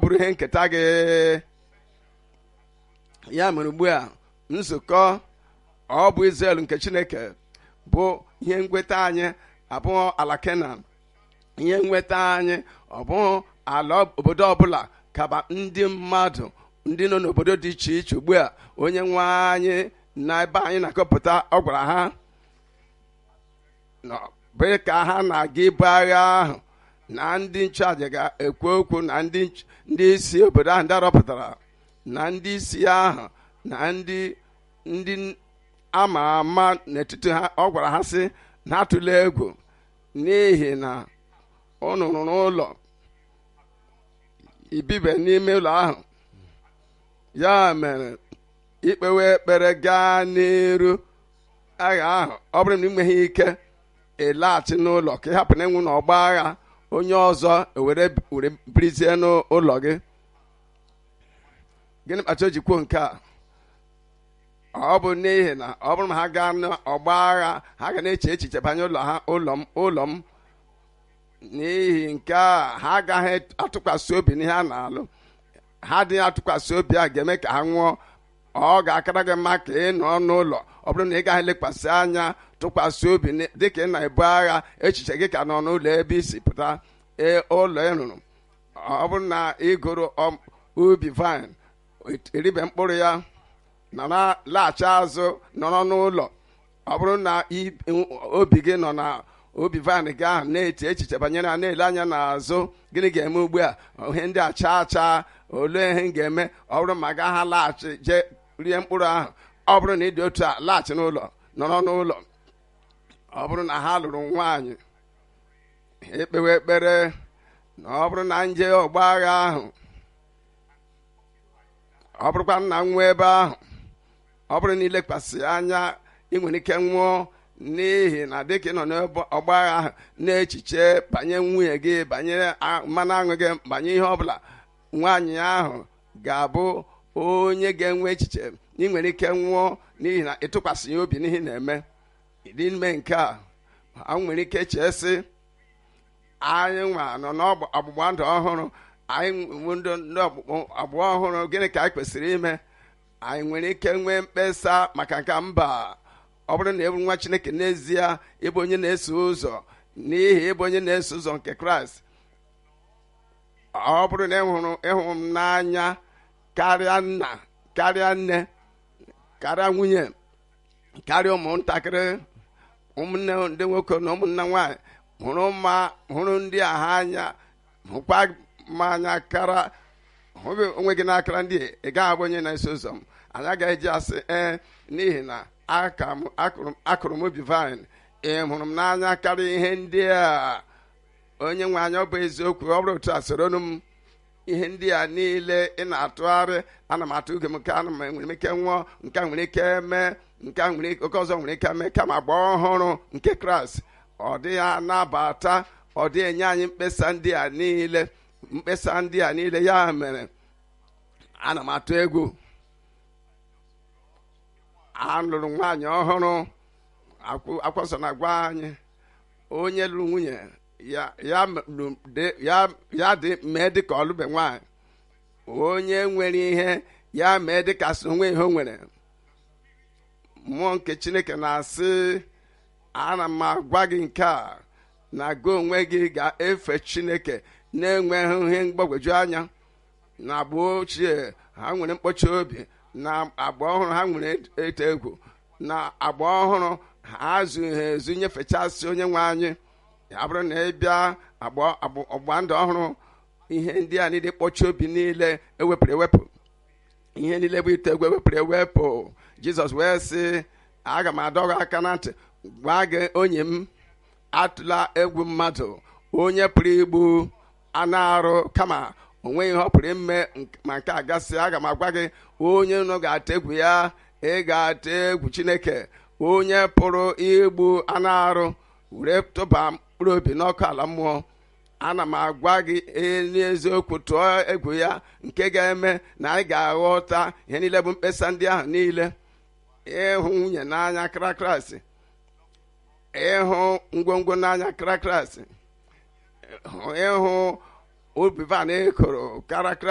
bụrụ ihe nketa gị ya mere ugbu a nzukọ ọ bụ Izrel nke Chineke bụ ihe nweta anyị abụọ ala Kenan ihe nweta anyị ọ bụ ala obodo ọbụla kaba ndị mmadụ ndị nọ n'obodo dị iche iche ugbu a onye nwe anyị na ebe anyị na-akọpụta ọ gwara ha bụ ka ha na-aga ibu agha ahụ na ndị nchụaja ga-ekwu okwu na ndị isi obodo ahụ ndị arọpụtara na ndị isi ahụ na ndị ndị ama ama n'etiti ha ọ gwara ha sị na atụla egwu n'ihi na unu rụrụ ụlọ ibibe n'ime ụlọ ahụ ya mere ikpewe ekpere gaa n'iru agha ahụ ọ bụrụ na ị nweghị ike ịlaghachi n'ụlọ ka ị hapụ na enwu na ọgba agha onye ọzọ ewere were birizie n'ụlọ gị gịnị kpata o ji kwuo nke a ọ bụ n'ihi na ọ bụrụ na ha gaa n'ọgba agha ha ga na-eche echiche banye ụlọ ha ụlọ m ụlọ m n'ihi nke a ha agaghị atụkwasị obi n'ihe a na-alụ ha adịghị atụkwasị obi a ga-eme ka ha nwụọ ọ ga-akara gị mma ka ị nọ n'ụlọ ọ bụrụ na ị gaghị lekwasị anya tụkwasị obi dịka ị na-ebu agha echiche gị ka nọ n'ụlọ ebe isi pụta ụlọ ị rụrụ ọ bụrụ na ị gụrụ ubi vine eribe mkpụrụ ya nọrọ laghachi azụ nọrọ n'ụlọ ọ bụrụ na obi gị nọ na obi vine gị ahụ na-eti echiche banyere ya na-ele anya n'azụ gịnị ga-eme ugbu a ihe ndị a chaa chaa olee ihe m ga-eme ọ bụrụ ma ga ha laghachi jee rie mkpụrụ ahụ ọ bụrụ na ị dị otu a laghachi n'ụlọ nọrọ n'ụlọ ọ bụrụ na ha lụrụ nwaanyị ekpewe ekpere na ọ bụrụ na nje ọgba agha ahụ ọ bụrụkwa nna nwa ebe ahụ ọ bụrụ na ilekwasị anya ị nwere ike nwụọ n'ihi na dịka ị nọ n'ọgba agha ahụ na-echiche banye nwunye gị banyere mmanụ aṅụ gị banye ihe ọbụla nwaanyị ahụ ga-abụ onye ga-enwe echiche ị nwere ike nwụọ n'ihi na ịtụkwasị ya obi n'ihi na-eme ịdị ime nke a ha nwere ike chee anyị nwa nọ n'ọgbụgba ndụ ọhụrụ anyị ndị ọgbụgba ọhụrụ gịnị ka anyị kwesịrị ime anyị nwere ike nwee mkpesa maka nke mba ọ bụrụ na ebu nwa chineke n'ezie ịbụ onye na-eso ụzọ n'ihi ịbụ onye na-eso ụzọ nke kraịst ọ bụrụ na ịhụrụ ịhụ m n'anya karịa nna karịa nne karịa nwunye karịa ụmụntakịrị ụmụnne ndị nwoke na ụmụnne nwanyị hụrụ mma hụrụ ndị a ha anya hụkwa ma anya kara hụghị onwe gị n'akara ndị ị gaghị abụ onye na-eso ụzọ m anyị agaghị eji asị ee n'ihi na akụrụ m obi vine ị hụrụ m n'anya karịa ihe ndị a onye nwe anya ọ bụ eziokwu ọ bụrụ otu a soronu m ihe ndị a niile ị na-atụgharị ana m atụ uge m nke ana m nwere ike nwụọ nke a nwere ike mee nke a nwere oke ọzọ nwere ike mee kama agba ọhụrụ nke kraịst ọ dịghị anabata ọ dịghị enye anyị mkpesa ndị a niile mkpesa ndị a niile ya mere ana m atụ egwu alụrụ nwaanyị ọhụrụ akwụsọ na-agwa anyị onye lụrụ nwunye ya dị mee dị ka ọlụbe nwaanyị onye nwere ihe ya mee dị ka so onwe ihe o nwere mmụọ nke chineke na-asị ana m agwa gị nke a na gị onwe gị ga-efe chineke na-enweghị ihe mgbagwoju anya na agba ochie ha nwere mkpọchi obi na agba ọhụrụ ha nwere eto egwu na agba ọhụrụ ha zughị ezu nyefechasị onye nwe anyị ya bụrụ na ị bịa ọgba ndụ ọhụrụ ihe ndị a niile kpọchi obi niile ewepụrụ ewepụ ihe niile bụ ite egwu ewepụrụ ewepụ jizọs wee sị aga m adọghị aka na ntị gwa gị onye m atụla egwu mmadụ onye pụrụ igbu anụ arụ kama onwe ihe ọ pụrụ ime ma nke a gasị aga m agwa gị onye nọ ga-ata egwu ya ị ga-ata egwu chineke onye pụrụ igbu anụ arụ were tụba mkpụrụ obi n'ọkụ ala mmụọ ana m agwa gị n'eziokwu tụọ egwu ya nke ga-eme na anyị ga-aghọta ihe niile bụ mkpesa ndị ahụ niile ịhụ nwunye n'anya krakraịs ịhụ ngwongwo n'anya krakraịs ịhụ obi van ekoro karakra